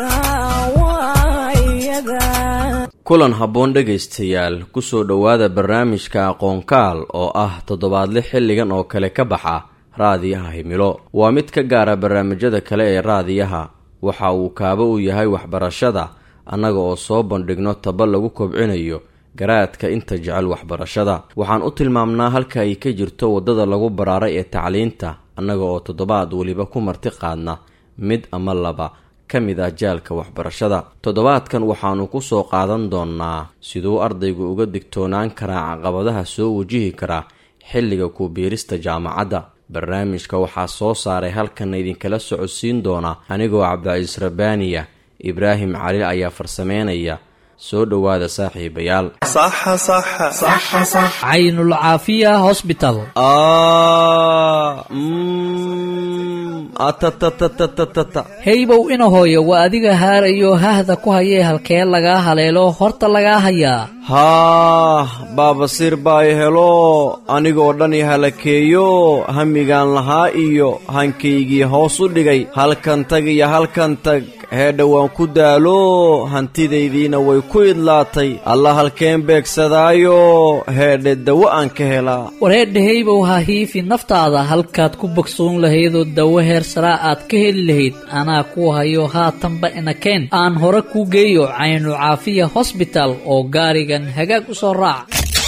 kulan habboon dhegaystayaal kusoo dhowaada barnaamijka aqoonkaal oo ah toddobaadle xilligan oo kale ka baxa raadiyaha himilo waa mid ka gaara barnaamijyada kale ee raadiyaha waxa uu kaabo u yahay waxbarashada annaga oo soo bandhigno taba lagu kobcinayo garaadka inta jecel waxbarashada waxaan u tilmaamnaa halka ay ka jirto waddada lagu baraaray ee tacliinta annaga oo toddobaad weliba ku marti qaadna mid ama laba ka mid ah jaalka waxbarashada toddobaadkan waxaannu ku soo qaadan doonnaa siduu ardaygu uga digtoonaan karaa caqabadaha soo wajihi kara xilliga kubiirista jaamacadda barnaamijka waxaa soo saaray halkan idinkala socodsiin doona anigoo cabdicasiis rabbaaniya ibraahim cali ayaa farsameynaya soo dhowaada saaxiibayaal caynul caafiya hosbital heybow ina hooyo waa adiga haarayo hahda ku hayee halkee lagaa haleelo horta lagaa hayaa haah baabasiir baa i helo anigoo dhan i halakeeyo hamigaan lahaa iyo hankaygii hoos u dhigay halkan tag iyo halkan tag heedha waan ku daalo hantidaydiina way ku idlaatay alla halkeen beegsadaayo heedhe dawo aan ka helaa wareedha heybow ha hiifi naftaada halkaad ku bogsoon lahaydoo dawo heer saraa aad ka heli lahayd anaa kuu hayo haatanba inakeen aan hore kuu geeyo caynu caafiya hosbital oo gaarigan hagaag u soo raac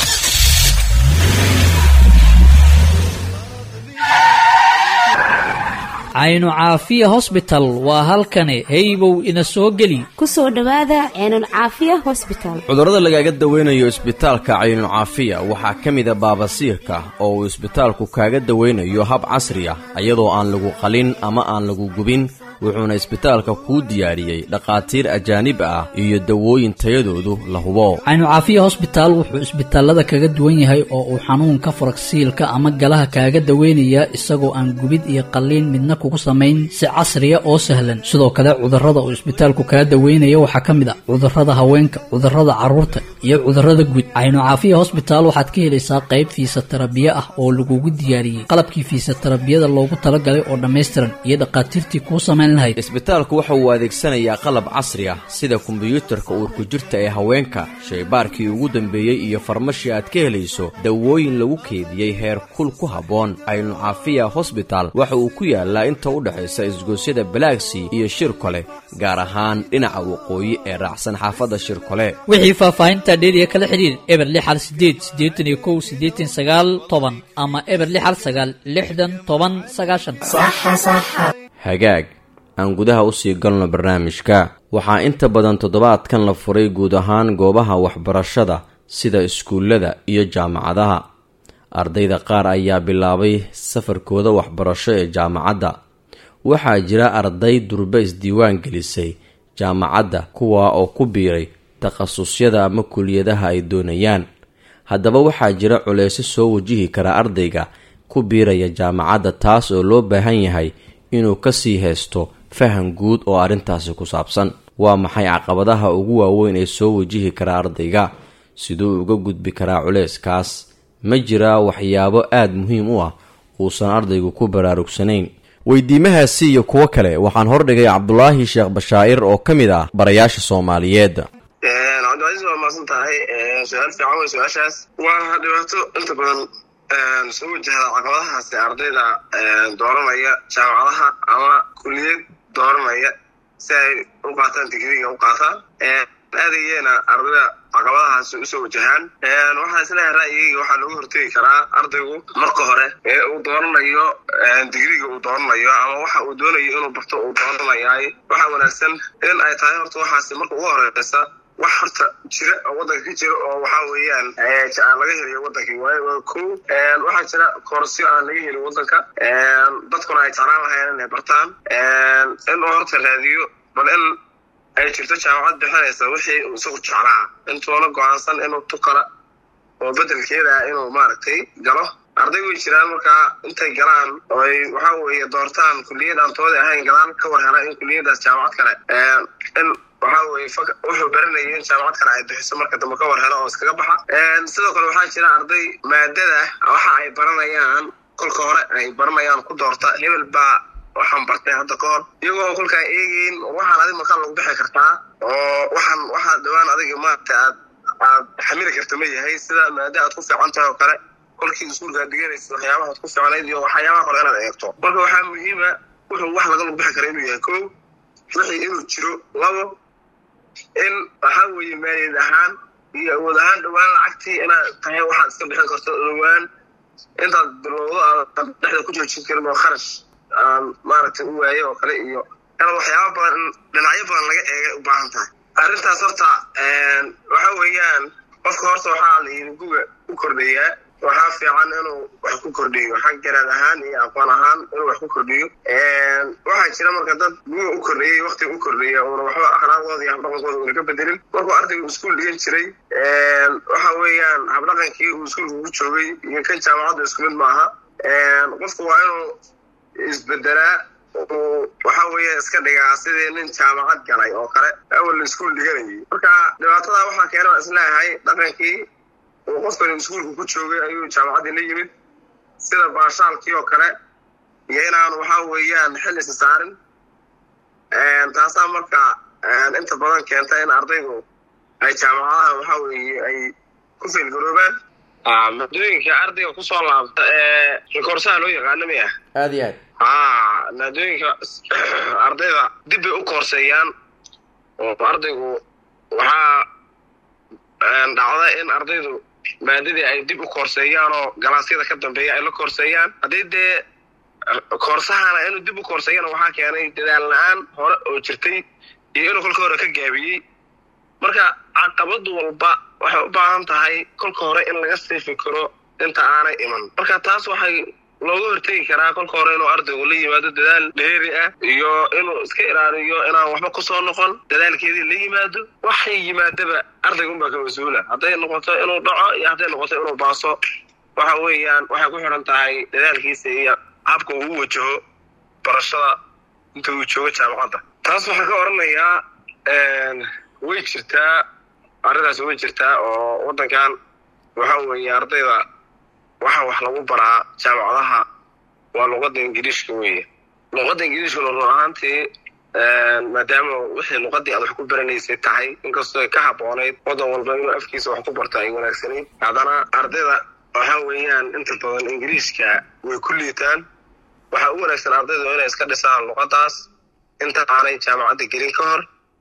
caynu caafiya hosbital waa halkani heybow ina soo geli ku soo dhowaada ceenul caafiya hosbital cudurrada lagaaga daweynayo isbitaalka caynul caafiya waxaa ka mida baabasiirka oo uu isbitaalku kaaga daweynayo hab casri ah iyadoo aan lagu qalin ama aan lagu gubin wuxuuna isbitaalka kuu diyaariyey dhakhaatiir ajaanib ah iyo dawooyin tayadoodu la hubo caynu caafiya hosbitaal wuxuu isbitaalada kaga duwan yahay oo uu xanuunka faragsiilka ama galaha kaaga daweynayaa isagoo aan gubid iyo qalliin midna kugu samayn si casriya oo sahlan sidoo kale cudurrada uu isbitaalku kaga daweynaya waxaa ka mid ah cudurrada haweenka cudurrada carruurta iyo cudurrada guud caynu caafiya hosbitaal waxaad ka helaysaa qayb fiisatarabiye ah oo lagugu diyaariyey qalabkii fiisatarabiyada loogu talagalay oo dhammaystiran iyo dhakhaatiirtii kuu samayn isbitaalku waxa uu adeegsanayaa qalab casri ah sida kombiyuutarka uurku jirta ee haweenka shaybaarkii ugu dambeeyey iyo farmashi aad ka helayso dawooyin lagu keediyey heer kul ku habboon caynu caafiya hosbital waxa uu ku yaalaa inta u dhexaysa isgoosyada balaagsy iyo shirkole gaar ahaan dhinaca waqooyi ee raacsan xaafadda shirkole wixii faahfaahinta dheeriya kala xidhiir eber lixal sideed siddeetan iyo kow siddeetan sagaal toban ama eber lixal sagaal lixdan toban sagaashan hagaag aan gudaha usii galno barnaamijka waxaa inta badan toddobaadkan la furay guud ahaan goobaha waxbarashada sida iskuullada iyo jaamacadaha ardayda qaar ayaa bilaabay safarkooda waxbarasho ee jaamacadda waxaa jira arday durbe isdiiwaan gelisay jaamacadda kuwaa oo ku biiray takhasusyada ama kuliyadaha ay doonayaan haddaba waxaa jira culeysyo soo wajihi kara ardayga ku biiraya jaamacadda taas oo loo baahan yahay inuu kasii haysto faham guud oo arrintaasi ku saabsan waa maxay caqabadaha ugu waaweyn ee soo wajihi kara ardayga siduu uga gudbi karaa culeyskaas ma jiraa waxyaabo aada muhiim u ah uusan ardaygu ku baraarugsanayn weydiimahaasi iyo kuwo kale waxaan hordhigay cabdulaahi sheekh bashaa'ir oo ka mid ah barayaasha soomaaliyeed cabdicasiis waa maasan tahay su-aal fiican wey su-aashaas waa dhibaato inta badan soo wajahda caqabadahaasi ardayda dooranaya jaamacadaha ama kuliyad dooranaya si ay u qaataan digriga u qaataan aadayeena ardayda caqabadahaasi usoo wajahaan waxaa isleeyahay ra'yigeyga waxaa looga hortegi karaa ardaygu marka hore ee uu dooranayo digriga uu dooranayo ama waxa uu doonayo inuu barto uu dooranayaay waxaa wanaagsan in ay tahay horta waxaasi marka ugu horeysa wax horta jira oo waddanka ka jira oo waxaa weeyaan aan laga helayo waddankii waayo ko waxaa jira koorasyo aan laga helin waddanka dadkuna ay jeclaan lahayn inay bartaan in uu horta raadiyo bal in ay jirto jaamacad bixinaysa wixii uu isagu jeclaa intuuna go-aansan inuu tukala oo bedelkeeda inuu maaragtay galo arday way jiraan markaa intay galaan oo ay waxaa weeye doortaan kuliyad aan toodi ahayn galaan ka war hela in kuliyadaas jaamacad kale in waxaa weye wuxuu baranayay in jaamacad kale ay bixiso marka dambe ka war helo oo iskaga baxa sidoo kale waxaa jira arday maadada waxa ay baranayaan kolka hore ay baranayaan ku doorta hebel baa waxaan bartay hadda ka hor iyagoo kolkaa eegeyn waxaan adig makaa lagu bixi kartaa oo waxaan waxaa dhawaan adiga maarata aad aad xamili karta ma yahay sida maada aad ku fiican tahay oo kale kolkii iskuulkaad dhiganaysa waxyaabahaad ku fiicnayd iyo waxyaabaha hore inaad eegto marka waxaa muhiima wuxuu wax laga lagu bixi kara inuu yahay ko wixii inuu jiro labo in waxaa weeye maaliyad ahaan iyo awood ahaan dhowaan lacagtii inaad tahay waxaad iska bixin karto dhowaan intaad bilowdo aadan dhexda ku joojin karin oo kharash aan maaragtay u waaye oo kale iyo inaad waxyaaba badan in dhinacyo badan laga eegay u baahan tahay arrintaas horta waxa weeyaan qofka horta waxaa la yidhi guga u kordhayaa waxaa fiican inuu wax ku kordhiyo xag garaad ahaan iyo aqoon ahaan inuu wax ku kordhiyo waxaa jira marka dad guga u kordhiyey waktiga u kordhiya uuna waxba akhlaaqdooda iyo habdhaqankooda uuna ka bedelin markuu ardaygu iskuul dhigan jiray waxa weeyaan habdhaqankii uu iskuulka ku joogay iyo kan jaamacadda isku mid maaha qofku waa inuu isbedelaa uu waxa weeye iska dhigaa sidii nin jaamacad galay oo kale awal iskuul dhiganayay marka dhibaatada waxaa keena isleeyahay dhaqankii uu qofkan iskuulka ku joogay ayuu jaamacaddii la yimid sida baashaalkii oo kale iyo inaanu waxa weeyaan xil isa saarin taasaa marka inta badan keenta in ardaydu ay jaamacadaha waxa weeye ay ku feelgaroobaan maadooyinka ardayga kusoo laabta ee rikoorsaha loo yaqaano miya aada iyo aad ha maadooyinka ardayda dib bay u koorseeyaan oo ardaygu waxaa dhacda in ardaydu maadadii ay dib u koorseeyaan oo galaasyada ka dambeeya ay la koorseeyaan haddii dee koorsahana inuu dib u koorseeyana waxaa keenay dadaal la-aan hore oo jirtay iyo inuu kolka hore ka gaabiyey marka caqabad walba waxay u baahan tahay kolka hore in laga sii fikiro inta aanay iman marka taas waxay looga hortegi karaa kolka hore inuu ardaygu la yimaado dadaal dheeri ah iyo inuu iska ilaaliyo inaan waxba kusoo noqon dadaalkeedii la yimaado waxay yimaadaba ardaygunbaa ka mas-uula hadday noqoto inuu dhaco iyo hadday noqoto inuu baaso waxa weeyaan waxay ku xidhan tahay dadaalkiisa iyo habka uu u wajaho barashada inta uu joogo jaamacadda taas waxaa ka oranayaa way jirtaa arrintaas way jirtaa oo waddankan waxa weeye ardayda waxaa wax lagu baraa jaamacadaha waa luqadda ingiriishka weeye luqadda ingiriishkuna run ahaantii maadaama wixii luqadii aad wax ku baranaysay tahay inkastoo ay ka haboonayd waddan walba inuu afkiisa wax ku barto ay wanaagsanayd haddana ardayda waxa weeyaan inta badan ingiriishka way ku liitaan waxaa u wanaagsan ardaydu inay iska dhisaan luqaddaas inta aanay jaamacadda gelin ka hor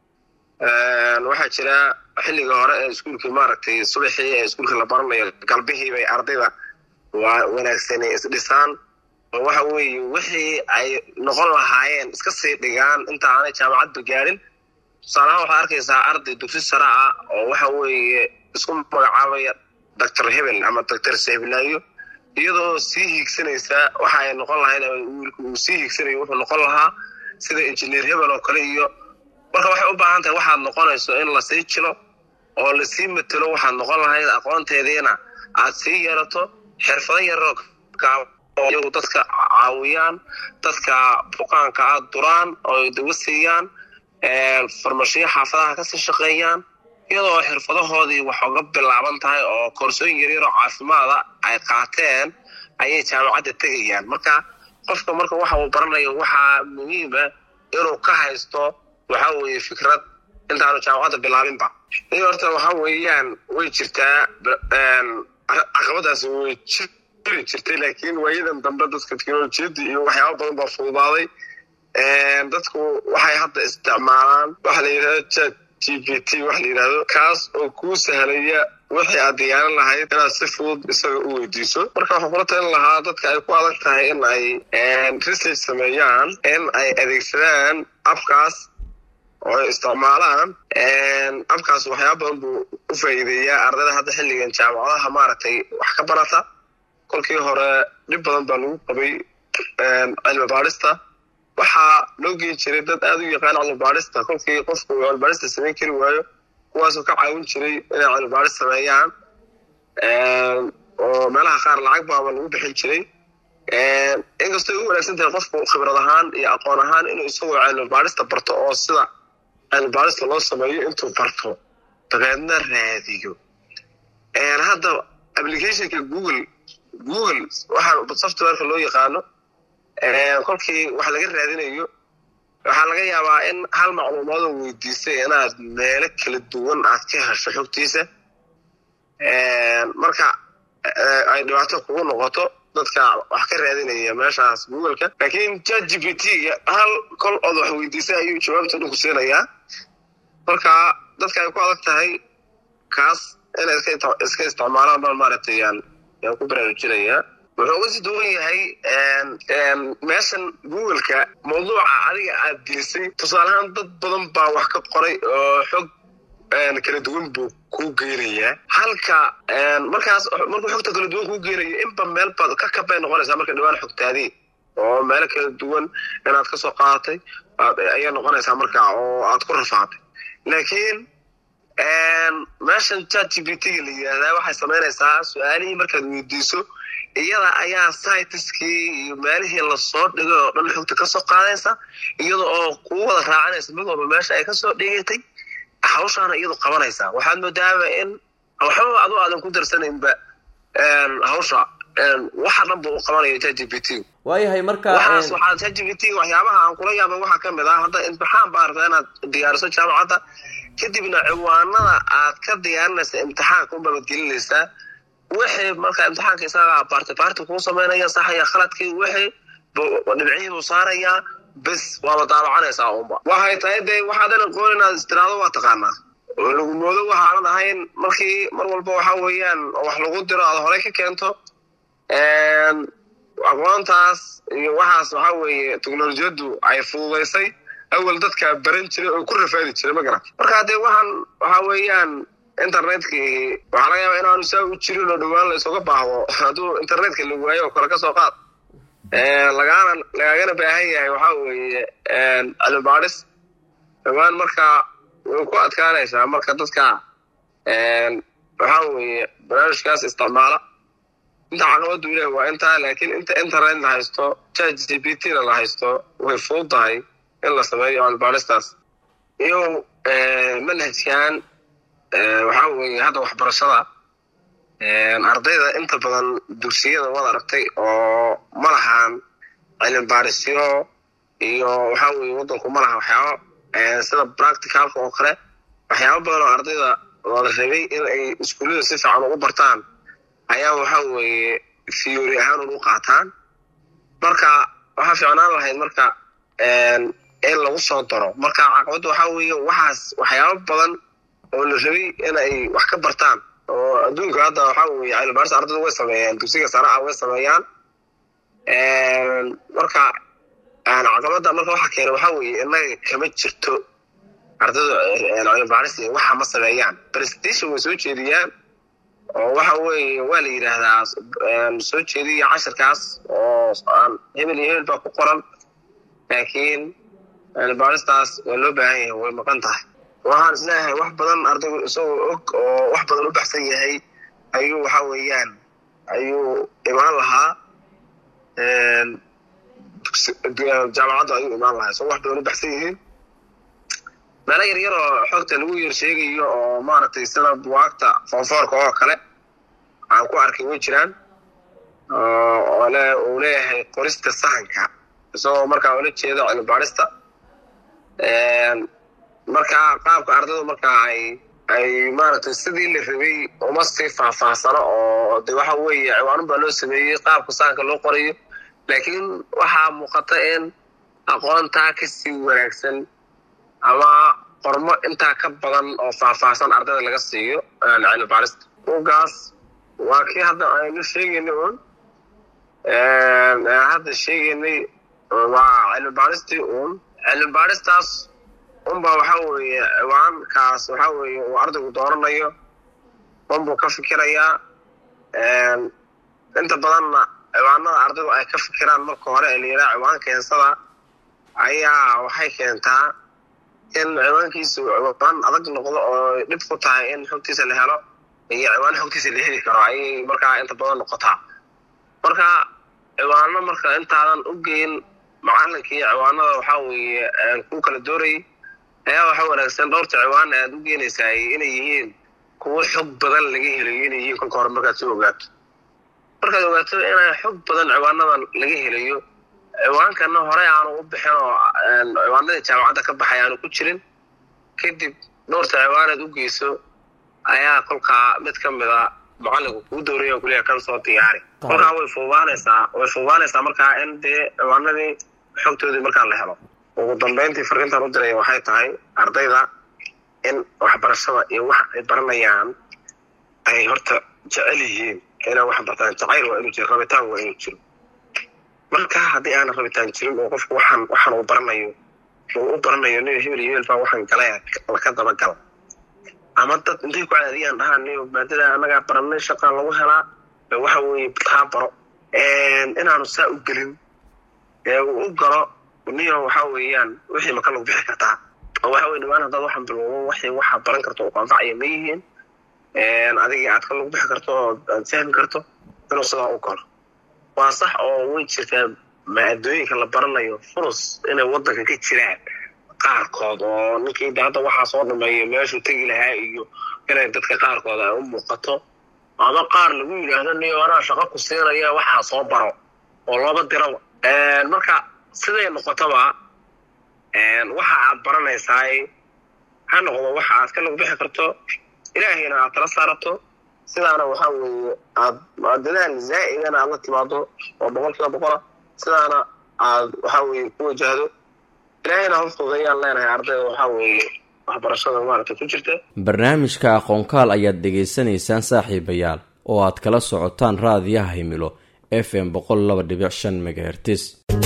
waxaa jira xilliga hore ee iskuulkii maaragtay subaxii ee iskuulka la baranayo galbihii bay ardayda waa wanaagsanay isdhisaan oo waxa weeye wixii ay noqon lahaayeen iska sii dhigaan inta aanay jaamacadba gaadhin tusaalahaan waxaad arkaysaa arday dugsi sare ah oo waxa weeye isku magacaabaya doctor hebel ama doctor seblaayo iyadoo sii hiigsanaysa waxa ay noqon lahayd wiilku uu sii hiigsanayo wuxuu noqon lahaa sida injineer hebel oo kale iyo marka waxay u baahan tahay waxaad noqonayso in lasii jilo oo lasii matelo waxaad noqon lahayd aqoonteediina aad sii yeelato xirfado yaroo iyagu dadka caawiyaan dadka buqaanka aad duraan oo dawa siiyaan farmashiyo xaafadaha kasii shaqeeyaan iyadoo xirfadahoodii wax uga bilaaban tahay oo koorsooyin yaryaroo caafimaada ay qaateen ayay jaamacadda tegayaan marka qofka marka waxa uu baranayo waxaa muhiima inuu ka haysto waxa weeye fikrad intaanu jaamacadda bilaabinba iyo horta waxa weeyaan way jirtaa caqabadaasi way jiri jirtay laakiin waayadan dambe dadka teknolojiyadda iyo waxyaaba badan baa fududaaday dadku waxay hadda isticmaalaan waxa la yidhahdo chat g p t waxa la yidhahdo kaas oo kuu sahlaya wixii aad diyaarin lahayd inaad si fudud isaga u weydiiso marka waxaan kula talin lahaa dadka ay ku adag tahay in ay research sameeyaan in ay adeegsadaan abkaas oo ay isticmaalaan abkaas waxyaaba badan buu u faa'iideeyaa ardayda hadda xilligan jaamacadaha maaragtay wax ka barata kolkii hore dhib badan baa lagu qabay cilmi baadhista waxaa loo geen jiray dad aada u yaqaan cilmi baadhista kolkii qofku cilmi baadhista samayn kari waayo kuwaasoo ka caawin jiray inay cilmi baadhis sameeyaan oo meelaha qaar lacag baaba lagu bixin jiray inkastoo ay u wanaagsan tahay qofku khibrad ahaan iyo aqoon ahaan inuu isagoo cilmi baadhista barto oo sida cilmi baadhista loo sameeyo intuu barto dabeedna raadiyo hadda applicationka google google waxaa softwareka loo yaqaano kolkii wax laga raadinayo waxaa laga yaabaa in hal macluumaadoo weydiisay inaad meelo kala duwan aad ka hesho xogtiisa marka ay dhibaato kugu noqoto dadka wax ka raadinaya meeshaas googleka laakiin chat g p t hal kol ood wax weydiisay ayuu jawaabta dhinku siinayaa marka dadka ay ku adag tahay kaas inay iska isticmaalaan baan maaragtay yaan yaan ku baraarujinayaa wuxuu uga sii duwan yahay meeshan googleka mawduuca adiga aad gelisay tusaaleahaan dad badan baa wax ka qoray oo xog kala duwan buu kuu geynayaa halka markaas markuu xogta kala duwan kuu geynayo inba meel baad ka kabay noqonaysaa marka dhawaan xogtaadii oo meelo kala duwan inaad ka soo qaadatay ayay noqonaysaa marka oo aad ku rafaatay laakiin meeshan chat g p t-ga la yidhaahdaa waxay samaynaysaa su-aalihii markaad weydiiso iyada ayaa sitiskii iyo meelihii lasoo dhigay oo dhan xogta kasoo qaadaysa iyada oo kuu wada raacanaysa mid walba meesha ay kasoo dhigatay hawshaana iyadu qabanaysaa waxaad moodaaba in waxbaba adu aadan ku darsanaynba hawsha waxa dhan buu qabanaya chat g p t waayahay marka waxaas waxaa chat g p t waxyaabaha aan kula yaabay waxaa kamid ah hadda imtixaan baa rabtaa inaad diyaariso jaamacadda kadibna ciwaanada aad ka diyaarinaysa imtixaanka unbaabad gelinaysaa wixii marka imtixaanka isaga baarti baarti kuu samaynaya saxaya khaladkii wixii dhibcihii buu saarayaa bes waaba daabacanaysaa unba waxay tahay dee waxaadan aqoon inaad istiraado waa taqaanaa oo lagu moodo waxaanan ahayn markii mar walba waxa weeyaan wax lagu diro aad horey ka keento aqoontaas iyo waxaas waxa weeye teknolojiyaddu ay fududaysay awal dadka baran jiray oo ku rafaadi jiray ma garat marka dee waxaan waxa weeyaan internetkii waxaa laga yaaba inaanu saa u jirin oo dhowaan la isuga baahdo hadduu internetka la waayo oo kale ka soo qaad lagaana lagaagana baahan yahay waxa weeye cilmi baadhis dhowaan marka way ku adkaanaysaa marka dadka waxa weeye barnaamijkaas isticmaala inta caqabadu ilaah waa intaa laakiin inta internet la haysto chat g p t na la haysto way fudud tahay in la sameeyo cilmibaadhistaas iyo manhajkan waxa weeye hadda waxbarashada ardayda inta badan dugsiyada wad aragtay oo ma lahaan cilmi baadhisyo iyo waxa weeye waddanku ma laha waxyaabo sida practicalka oo kale waxyaabo badan oo ardayda wada rabay in ay iskuullada si fiican ugu bartaan ayaa waxa weeye theory ahaan ugu qaataan marka waxaa fiicnaan lahayd marka in lagu soo daro marka caqabadda waxaa weeye waxaas waxyaabo badan oo la rabay in ay wax ka bartaan oo adduunka hadda waxa weeye cilmibaaris ardaydu way sameeyaan dugsiga sare ah way sameeyaan marka caqabadda marka waxa keena waxaa weeye inaga kama jirto ardaydu cilmibaaris waxa ma sameeyaan presentation way soo jeediyaan oo waxa weeye waa la yidhaahdaa soo jeediya cashirkaas oo aan hebel iyo hebel baa ku qoran laakiin baaristaas waa loo baahan yahay way maqan tahay waxaan isleeyahay wax badan ardaygu isagoo og oo wax badan u baxsan yahay ayuu waxa weeyaan ayuu imaan lahaa jaamacadda ayuu imaan lahaa isagoo wax badan u baxsan yihiin meelo yaryar oo xogta lagu yar sheegayo oo maaragtay sida buwaagta foonfoorka oo kale aan ku arkay way jiraan uu leeyahay qorista sahanka isagoo markaa ula jeedo cilmibaadhista marka qaabka ardaydu marka ay ay maaragtay sidii la rabay uma sii faahfaahsano oo de waxa weeye ciwaanun baa loo sameeyey qaabka sahanka loo qorayo laakiin waxaa muuqata in aqoontaa kasii wanaagsan ama qormo intaa ka badan oo faahfaahsan ardayda laga siiyo cilmi baarista bugaas waa kii hadda aynu sheegaynay un hadda sheegaynay waa cilmi baaristii un cilmi baaristaas unba waxa weeye ciwaankaas waxa weeye uu ardaygu dooranayo unbuu ka fikirayaa inta badanna ciwaanada ardaydu ay ka fikiraan marka hore ee la yidhaha ciwaan keensada ayaa waxay keentaa in ciwaankiisu ciwaan adag noqdo oo dhib ku tahay in xogtiisa la helo iyo ciwaan xogtiisa la heli karo ayay markaa inta badan noqotaa marka ciwaano marka intaadan u geyn macalinkii ciwaanada waxaa weeye ku kala doorayay ayaa waxa wanaagsan dhowrta ciwaan aad u geenaysaa inay yihiin kuwo xog badan laga helayo inay yihiin kolka hore markaad soo ogaato markaad ogaato inay xog badan ciwaanadan laga helayo ciwaankana horey aanu u bixin oo ciwaanadii jaamacadda ka baxay aanu ku jirin kadib dhowrta ciwaaneed u geyso ayaa kolkaa mid ka mida mucalinku kuu dooraya kuliya kan soo diyaari kolkaa way fuubaanaysaa way fuubaanaysaa markaa in dee ciwaanadii xogtoodii markaa la helo ugu dambeyntii fariintan u diraya waxay tahay ardayda in waxbarashada iyo wax ay baranayaan ay horta jecel yihiin inay wax bartaan jacayl waa inuu jiro rabitaan waa inuu jiro marka haddii aana rabitaan jirin oo qofku waxaan waxaan uu baranayo uu u baranayo nin hebel iyo hebel baa waxaan galaya laka dabagala ama dad intay ku caadiyaan dhahaan niyo maadada annagaa baranay shaqaa lagu helaa waxa weeye taa baro inaanu saa u gelin ee uu u galo niyo waxa weeyaan wixii maka lagu bixi kartaa oo waxa weye dhamaan haddaad waxaan bilowdo waxay waxaa baran karto oo ku anfacaya ma yihiin adigii aad ka lagu bixi karto oo aad fahmi karto inuu sidaa u galo waa sax oo way jirtaa maadooyinka la baranayo furus inay waddanka ka jiraan qaarkood oo ninkii da hadda waxaa soo dhameeya meeshuu tegi lahaa iyo inay dadka qaarkood ay u muuqato ama qaar lagu yidhaahdo niyo anaa shaqo ku siinaya waxaa soo baro oo looba diraba marka siday noqotoba waxa aad baranaysaay ha noqdo waxa aad ka lagu bixi karto ilaahayna aad tala saarato sidaana waxaa weeye aad dadaal zaa'idana aad la timaado oo boqol kiiba boqola sidaana aad waxaa weeye ku wajahdo ilaahayna hoftoodayaan leenahay ardayda waxaa weeye waxbarashada maaragta ku jirta barnaamijka aqoonkaal ayaad dhegaysanaysaan saaxiibayaal oo aad kala socotaan raadiyaha himilo f m boqol laba dhibic shan megahertis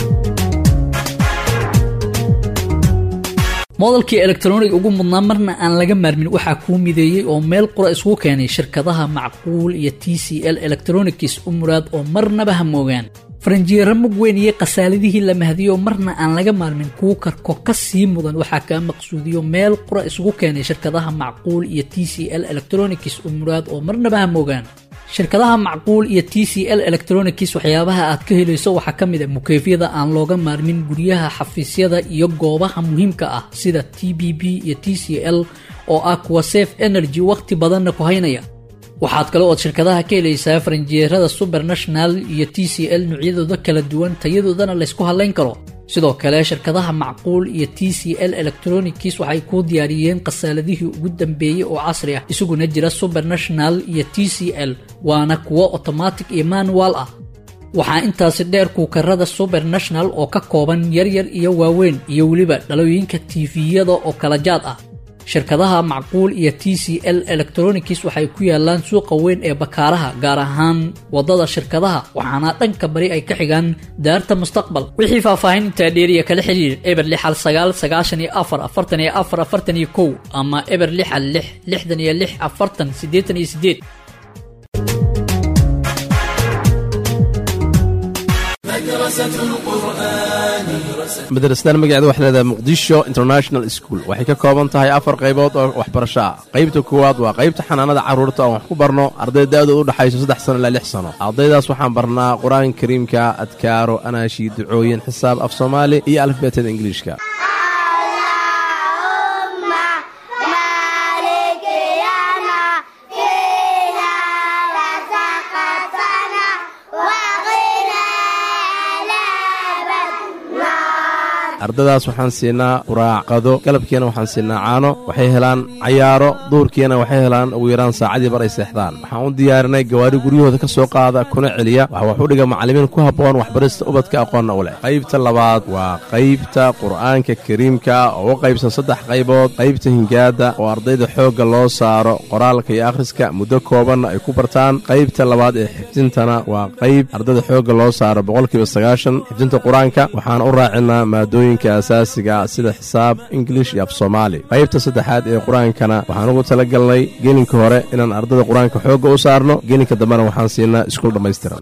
moodalkii elektroniga ugu mudnaa marna aan laga maarmin waxaa kuu mideeyey oo meel qura isugu keenay shirkadaha macquul iyo t c l electronics u muraad oo marnaba ha moogaan faranjiyeero mug weyn iyo khasaaladihii la mahdiyo marna aan laga maarmin kuu karko ka sii mudan waxaa kaa maqsuudiyo meel qura isugu keenay shirkadaha macquul iyo t c l electronics u muraad oo marnaba ha moogaan shirkadaha macquul iyo t c l electronics waxyaabaha aad ka helayso waxaa ka mid a mukeefyada aan looga maarmin guryaha xafiisyada iyo goobaha muhiimka ah sida t b b iyo t c l oo ah kuwa safe energy wakhti badanna ku haynaya waxaad kale ood shirkadaha ka helaysaa faranjiyeerada subernational iyo t c l noocyadooda kala duwan tayadoodana laysku hadlayn karo sidoo kale shirkadaha macquul iyo t c l electronics waxay kuu diyaariyeen khasaaladihii ugu dambeeyey oo casri ah isaguna jira subernational iyo t c l waana kuwo otomatic iyo manual ah waxaa intaasi dheer kuukarada subernational oo ka kooban yaryar iyo waaweyn iyo weliba dhalooyinka tiifiyada oo kala jaad ah shirkadaha macquul iyo t c l electronics waxay ku yaalaan suuqa weyn ee bakaaraha gaar ahaan wadada shirkadaha waxaana dhanka bari ay ka xigaan daarta mustaqbal wixii faahfaahin intaa dheeriya kala xiriir eber lix hal sagaal sagaashan iyo afar afartan iyo afar afartan iyo kow ama eber lix hal lix lixdan iyo lix afartan siddeetan iyo siddeed madrasadan magaceeda waxay leedahay muqdisho international school waxay ka kooban tahay afar qaybood oo waxbarasho ah qaybta koowaad waa qaybta xanaanada carruurta oon wax ku barno arday da-dooda u dhexayso saddex sano ilaa lix sano ardaydaas waxaan barnaa qur-aanka kariimka adkaaro anaashi ducooyin xisaab af soomaali iyo alifbeetada ingiliishka ardadaas waxaan siinaa quraacqado galabkiina waxaan siinaa caano waxay helaan cayaaro duurkiina waxay helaan ugu yaraan saacadii bar ay seexdaan waxaan u diyaarinay gawaari guryahooda ka soo qaada kuna celiya waxa wax u dhiga macallimiin ku habboon waxbarista ubadka aqoonna u leh qaybta labaad waa qaybta qur'aanka kariimka oo u qaybsan saddex qaybood qaybta hingaada oo ardayda xoogga loo saaro qoraalka iyo akhriska muddo koobanna ay ku bartaan qaybta labaad ee xifdintana waa qayb ardayda xoogga loo saaro boqolkiiba sagaashan xifdinta qur-aanka waxaan u raacinaa maadooyinka asaasiga sida xisaab ingilish iyo af soomaali qaybta saddexaad ee qur-aankana waxaan ugu tala galnay gelinka hore inaan ardayda qur-aanka xoogga u saarno gelinka dambena waxaan siinaa iskuul dhammaystiran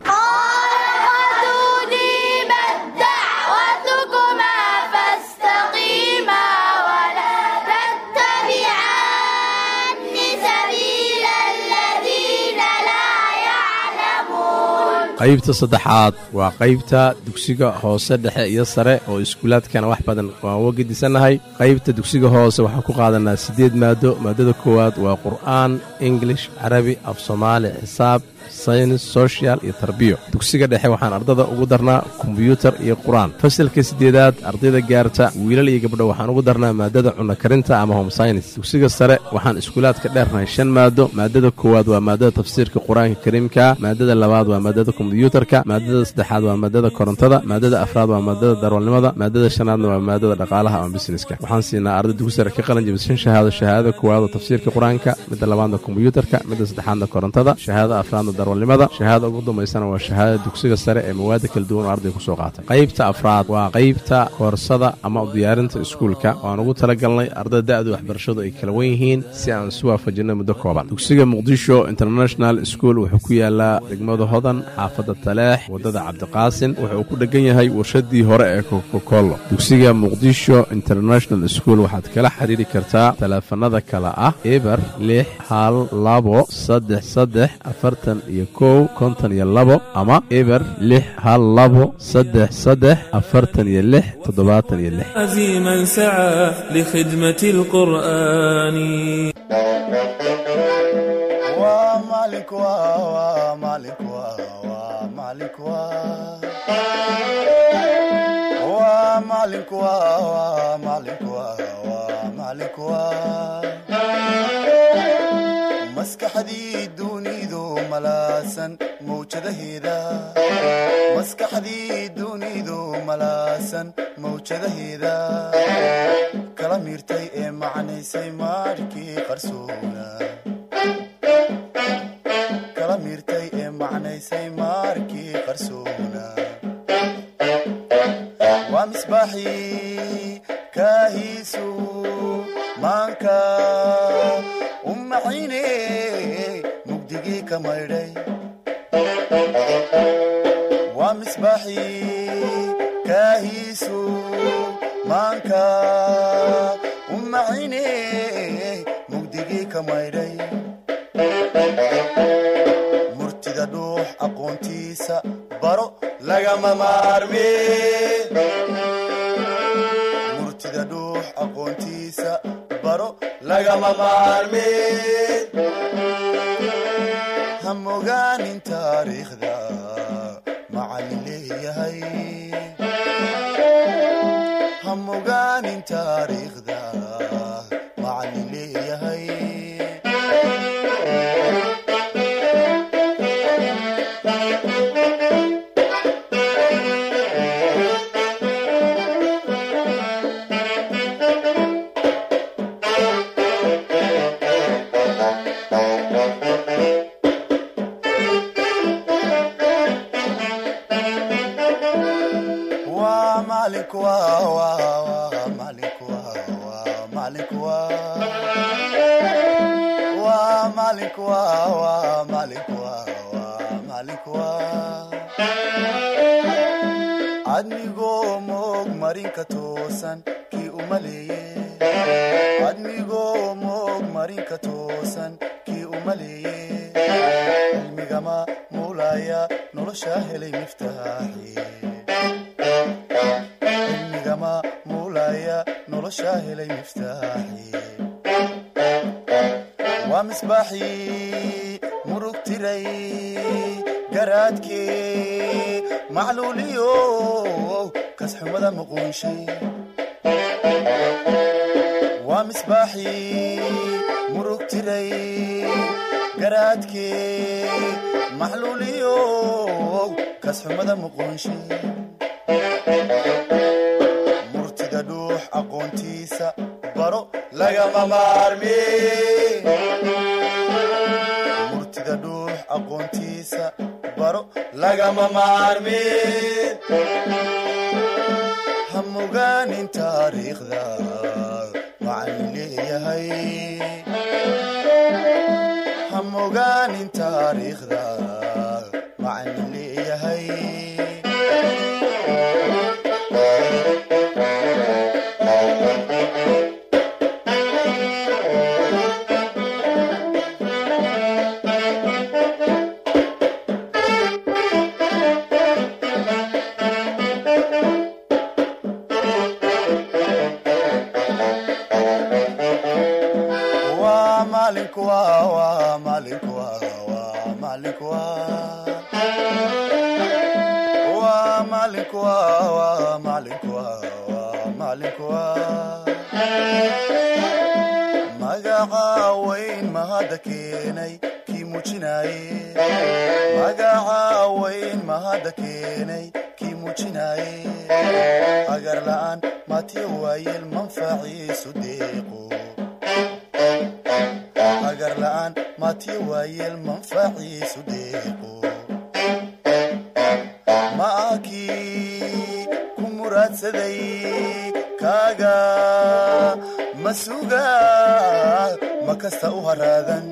qaybta saddexaad waa qaybta dugsiga hoose dhexe iyo sare oo iskuulaadkana wax badan waan uga gedisannahay qaybta dugsiga hoose waxaan ku qaadanaa siddeed maado maadada koowaad waa qur'aan ingilish carabi af soomaali xisaab saynis social iyo tarbiyo dugsiga dhexe waxaan ardada ugu darnaa kombyuutar iyo qur-aan fasalka siddeedaad ardayda gaarta wiilal iyo gabdho waxaan ugu darnaa maadada cunno karinta ama home science dugsiga sare waxaan iskuulaadka dheernahay shan maado maadada koowaad waa maadada tafsiirka qur-aanka kariimka maadada labaad waa maadada kombyuutarka maadada saddexaad waa maadada korontada maadada afraad waa maadada darwalnimada maadada shanaadna waa maadada dhaqaalaha ama busineska waxaan siinaa arday dugsi sare ka qalin jabishan shahaado shahaadada koowaad oo tafsiirka qur-aanka midda labaadna kombyuutarka midda saddexaadna korontada shahaadada afraadna darwalnimada shahaadada ugu dambaysana waa shahaadada dugsiga sare ee mawaada kala duwan oo arday kusoo qaatay qaybta afraad waa qaybta koorsada ama u diyaarinta iskuulka waan ugu talagalnay ardada da-da waxbarashadu ay kala wen yihiin si aan isu waafajinno muddo kooban dugsiga muqdisho international school wuxuu ku yaalaa degmada hodan xaafadda taleex waddada cabdiqaasin wuxuu ku dhegan yahay warshadii hore ee kokokolo dugsiga muqdisho international school waxaad kala xiriiri kartaa taleefanada kale ah eber lix hal labo saddex saddex afartan iyo kow konton iyo labo ama eber lix hal labo saddex saddex afartan iyo lix toddobaatan iyo lix عزيما سعى لخدمة القرآن ومالك ومالك ومالك ومالك ومالك ومالك maskaxdii dunidu malaasan mawjadaheeda maskaxdii dunidu malaasan mawjadaheeda kala miirtay ee macnaysay maarkii qarsoona kala miirtay ee macnaysay maarkii qarsoona waa misbaaxii kaahiisu maanka u macine mugdigii ka maydhay waa misbaaxii kaahiisu maanka u macine mugdigii ka maydhay murtida dhuux aqoontiisa baro lagama maarme murtida dhuux aqoontiisa baro lagama maarme hamogaanin taariikhda macallin leeyahay hamogaanin taariikhda macallin leeyahay waa maalinku waa waa waa maalinku waa waa maalinku waa waa maalinku waa waa maalinku waa waa maalinku waa admigoo moog marinka toosan kii u maleeye admigoo moog marinka toosan kii u maleeye cilmigama muulaya nolosha helay miftaaxi cilmigama muulaya nolosha helay miftaaxi waa misbaaxii murug tiray garaadkii macluuliyo kasxumada muquunshay waa misbaaxii murug tiray garaadkii macluuliyo kasxumada muquunshay murtida dhuux aqoontiisa baro lagama maarme murtida dhuux aqoontiisa baro lagama maarme hamogaanin taariikhda macallin leeyahay hamogaanin taariikhda macallin leeyahay waa maalinku waa waa maalinku waa waa maalinku waa waa magaca weyn mahadda keenay kii muujinaaye magaca weyn mahadda keenay kii muujinaaye agar la'aan matiya waayeel manfaciisu deeqo agar la'aan matiya waayeel manfaciisu deeqo ma akii ku muraadsaday kaaga ma suga ma kasta u haraadan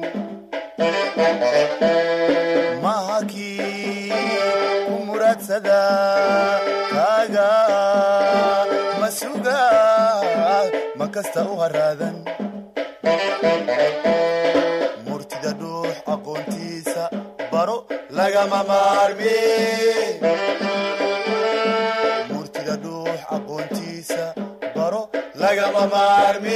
ma akii ku muraadsada kaaga ma suga ma kasta u haraadan murtida dhuux aqoontiisa baro lagama maarmi murtida dhuux aqoontiisa baro lagama maarmi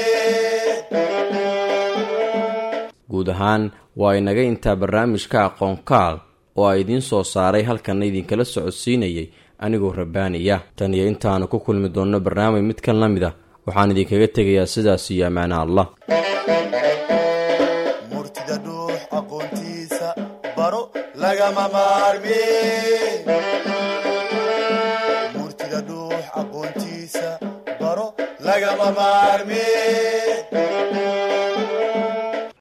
guud ahaan waa inaga intaa barnaamijka aqoonkaal oo a idiin soo saaray halkanna idinkala socodsiinayay anigoo rabbaaniya tan iyo intaanu ku kulmi doonno barnaamij midkan la mid ah waxaan idinkaga tegayaa sidaas iyo ammaana allah murtida dhuux aqoontiisa baro lagama maarmi murtida dhuux aqoontiisa baro lagama maarmi